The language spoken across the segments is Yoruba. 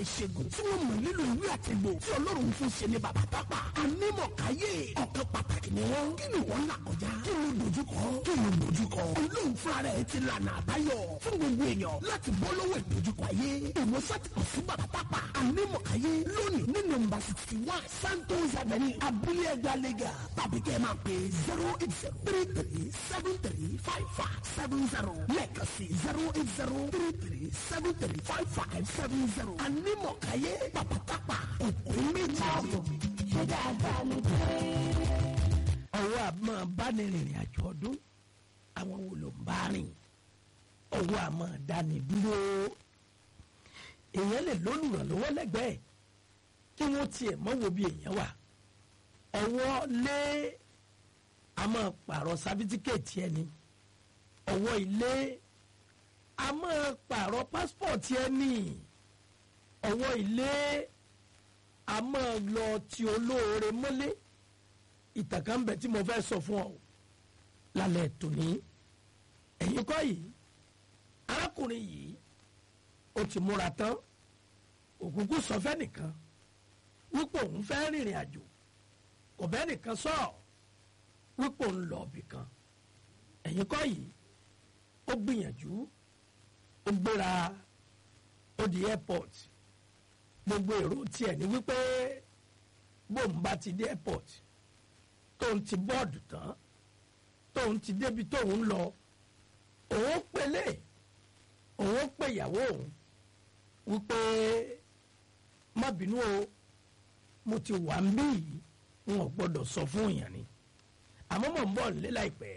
ìṣègùn tí wọ́n mọ̀ nílò ìwé àtẹ̀gbò tí ọlọ́run fún ṣe ní bàbá pápá anímọ̀káyé ọ̀kan pàtàkì ni wọ́n kí ni wọ́n là kọjá kí ló dojúkọ kí ló dojúkọ olóhùn fúnra rẹ̀ ti lànà àbáyọ fún gbogbo èèyàn láti bọ́ lọ́wọ́ ìdojúkọ ayé ìwòsàn ti kàn sí bàbá pápá anímọ̀káyé lónìí ní nọ́mbà sixty one santos avenue abúlé ẹgbẹ́ alẹ́gà tàbí kẹ́ ẹ máa pè zero eight zero three three seven three five five seven zero lẹ́ẹ̀kan sí zero eight zero three three seven three five five seven zero anímọ̀káyé bàbá pápá òkú méjì. ṣé dáadáa ló dé. ọwọ́ àmọ́ bánirìnrìn àjò ọdún àwọn wo ló ń bá rìn ọwọ́ àmọ́ dání dúró èèyàn lè lólùrànlọ́wọ́ lẹ́gbẹ̀ẹ́ kí wọ́n tiẹ̀ mọ́ wo bí èèyàn wà ọwọ́ lé àmọ́ pààrọ̀ sábítíkẹ̀tì ẹni ọwọ́ ilé àmọ́ pààrọ̀ pásítọ̀tì ẹni ọwọ́ ilé àmọ́ lọ ti olóore mọ́lé ìtàn kan bẹ tí mo fẹ́ sọ fún ọ lálẹ́ tòní ẹ̀yin kọ́ yìí arákùnrin yìí ó ti múra tán òkùnkùn sọ fẹ́ nìkan wípé òun fẹ́ rìnrìn àjò kò bẹ́ẹ̀ nìkan sọ wípé òun lọ ibì kan ẹ̀yin kọ́ yìí ó gbìyànjú ó gbéra ó di airport gbogbo èrò tiẹ̀ ní wípé bóun bá ti dé airport tóun ti bọ́ọ̀dù tán tóun ti débi tóun lọ òun pélé òun pè ìyàwó òun wípé má bínú o mo ti wà ń bí yìí n ò gbọ́dọ̀ sọ fún èèyàn ni àmọ́ mò ń bọ̀ nílé láìpẹ́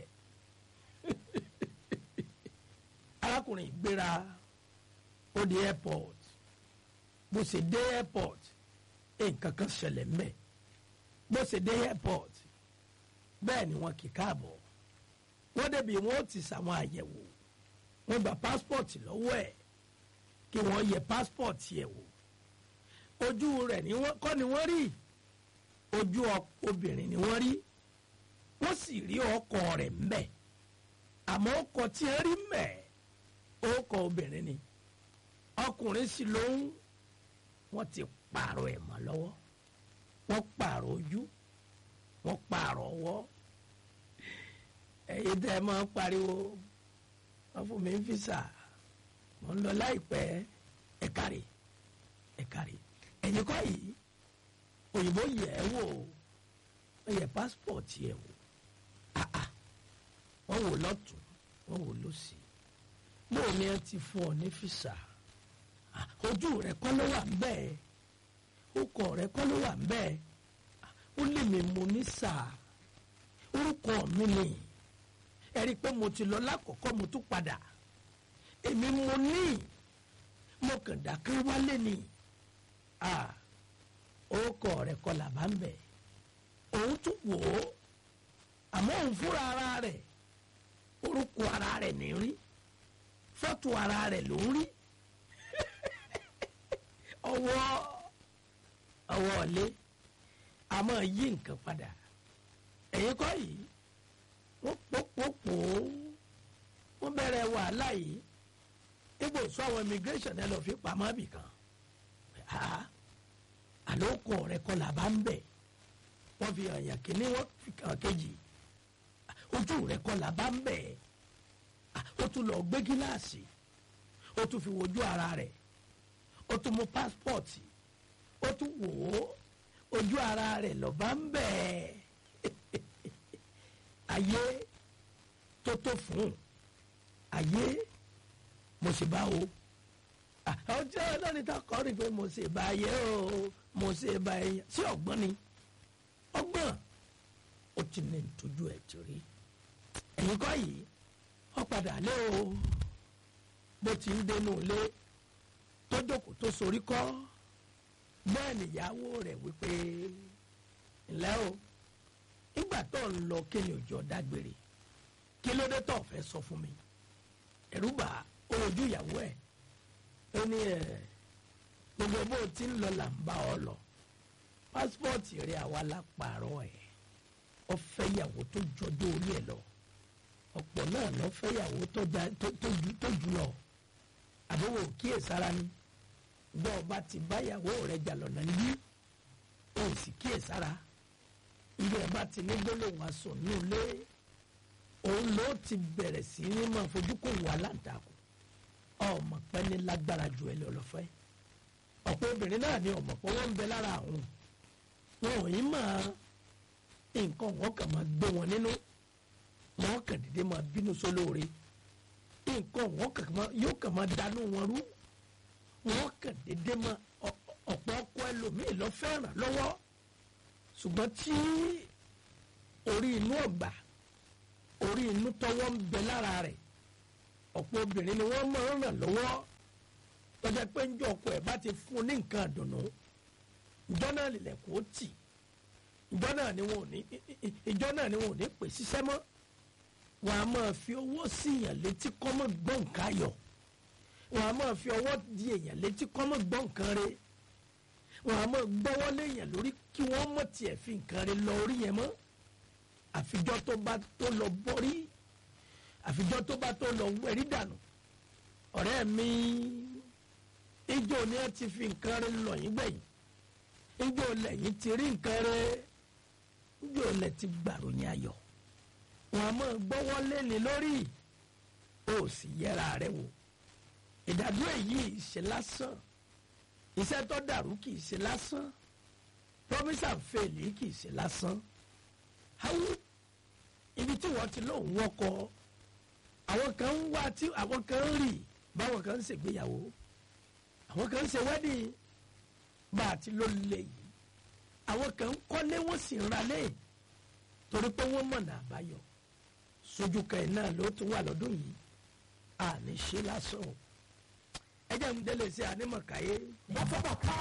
arákùnrin gbéra ó di airport bó ṣe dé airport nǹkan kan ṣẹlẹ̀ mbẹ̀ bó ṣe dé airport bẹ́ẹ̀ ni wọn kì í káàbọ̀ wọ́n débi wọn ó ti ṣàwọn àyẹ̀wò wọ́n gba passport lọ́wọ́ ẹ̀ kí wọ́n yẹ passport yẹ̀ wò ojú rẹ̀ ni wọ́n kọ́ ni wọ́n rí ojú obìnrin ni wọ́n rí wọ́n sì rí ọkọ rẹ̀ mbẹ̀ àmọ́ ọkọ tí ẹ rí mbẹ̀ ọkọ obìnrin ni ọkùnrin sì ló ń wọ́n ti pààrọ̀ ẹ̀ mọ́ lọ́wọ́ wọ́n pààrọ̀ ojú wọ́n pààrọ̀ ọwọ́ ẹ̀yin tẹ́ ẹ máa ń pariwo wọ́n fún mi ń fìsà mo ń lọ láìpẹ́ ẹ kárí ẹ kárí ẹ̀yin kọ́ yìí òyìnbó yẹ̀ ẹ́ wò wọ́n yẹ pásítọ̀tì ẹ̀ wò àà wọ́n wò lọ́tún wọ́n wò lọ́sì bóun ni ẹ ti fún ọ ní fìsà ojú rẹ kọ́ ló wà ń bẹ́ẹ̀ orúkọ rẹ kọ́ ló wà ń bẹ́ẹ̀ ó lè mi mo ní sáà orúkọ mi ni ẹ rí i pé mo ti lọ lákọ̀ọ́kọ́ mo tún padà èmi mo ní mo kàn dákẹ́ wálé ni orúkọ rẹ kọ́ là bá ń bẹ̀ òun tún wò ó àmọ́ òun fúnra ara rẹ̀ orúkọ ara rẹ̀ ní rí fọ́tò ara rẹ̀ ló ń rí ọwọ́ ọwọ́ ọ̀lẹ́ a máa yí nǹkan padà ẹ̀yin kọ́ yìí wọ́n pòpòpò wọ́n bẹ̀rẹ̀ wàhálà yìí ibo sọ àwọn immigration ẹ lọ fi pamọ́ bì kan àlòkù rẹ kọ́ là bá ń bẹ̀ wọ́n fi hàn yàn kíní wọ́n fi hàn kejì ojú rẹ kọ́ là bá ń bẹ̀ ó tún lọ gbé gíláàsì ó tún fi wojú ara rẹ̀ ó tún mú pásítọ̀tì ó tún wò ó ojú ara rẹ̀ lọ bá ń bẹ̀ ayé tó tó fún ayé mo sì bá o ọjọ́ lónìí tó kọ́ rí pé mo sì bá ayé o mo sì bá ẹyẹ sí ọgbọ́n ni ọgbọ́n ó ti ní ìtọ́jú ẹ̀ ti rí ẹ̀yin kọ́ yìí ó padà lé o bó ti ń dénú ilé tó jókòó tó sorí kọ́ bẹ́ẹ̀ nìyàwó rẹ̀ wípé ńlẹ́ o nígbà tó ń lọ kí ni òjò dágbére kí ló dé tó fẹ́ sọ fún mi ẹ̀rú bà ó ojú ìyàwó ẹ̀ ó ní ẹ̀ gbogbo bó ti ń lọ là ń bá ọ lọ pásítọ̀tì rẹ̀ àwa la pààrọ̀ ẹ̀ ọ fẹ́ ìyàwó tó jọjọ́ orí ẹ̀ lọ ọ̀pọ̀ náà lọ fẹ́ ìyàwó tó jù lọ àbẹ̀wò kíyèsára ni bọ́ ọba ti báyàwó rẹ̀ jà lọ́nà yìí ó sì kíyèsára ilé ẹ̀ bá ti ní gbólóhùn aṣọ ní ilé òun ló ti bẹ̀rẹ̀ sí ní máa fojú kò wà láǹtakùn ọmọ pẹ́ ní lágbára ju ẹ lọ lọ́fẹ́ ọ̀pọ̀ obìnrin náà ni ọmọ pé wọ́n ń bẹ lára àwọn wọn ò yín máa nǹkan wọn kàn máa gbé wọn nínú wọn kàn dédé máa bínú sólóore nǹkan wọn kàn máa yóò kàn máa dànù wọn rú wọn kàn dédé máa ọ̀pọ̀ ọkọ ẹlòmíì lọ fẹ́ràn lọ́wọ́ ṣùgbọ́n tí orí inú ọ̀gbà orí inú tọwọ́ ń bẹ lára rẹ̀ ọ̀pọ̀ obìnrin ni wọ́n máa ń ràn lọ́wọ́ tọ́jà pé ń jọ ọkọ ẹ̀ bá ti fún un ní nǹkan àdùnnú ìjọ náà lè lẹ̀kọ́ ó tì ìjọ náà ni wọn ò ní ìjọ náà ni wọn ò ní pè ṣiṣẹ́ mọ́ wọn a máa fi owó sí èèyàn létí kọ́ mọ́ gbọ́ nǹkan ayọ̀ wọn a máa fi ọwọ́ di èèyàn létí kọ́ mọ́ gbọ́ nǹkan re wọn a máa gbọ́wọ́ léèyàn lórí kí wọ́n mọ̀ tiẹ̀ fi nǹkan re lọ orí yẹn mọ́ àfijọ́ tó bá tó lọ bọ́rí àfijọ́ tó bá tó lọ wẹ̀rí dànù ọ̀rẹ́ mi ijó ni ẹ ti fi nǹkan re lọ yín gbẹ̀yìn ijó lẹ́yìn ti rí nǹkan re ijó lẹ́ ti gbàròyìn ayọ̀ wọn a máa gbọ́wọ́ léni lórí ó sì yẹra rẹ wò ìdádúró yìí ṣe lásán iṣẹ́ tó dàrú kì í ṣe lásán promise and fail yìí kì í ṣe lásán awo ibi tí wọ́n ti lóun wọ́kọ àwọn kan ń wá tí àwọn kan ń rì báwọn kan ń ṣègbéyàwó àwọn kan ń ṣe wedding bá a ti ló lè yìí àwọn kan ń kọ́lé wọ́n sì ń ralé torí pé wọ́n mọ̀nà àbáyọ sójú kan ẹ̀ náà ló tún wà lọ́dún yìí àní ṣe lásán o ẹ jẹ́ ń délé sí ànímọ̀káyé. bàtà bàtà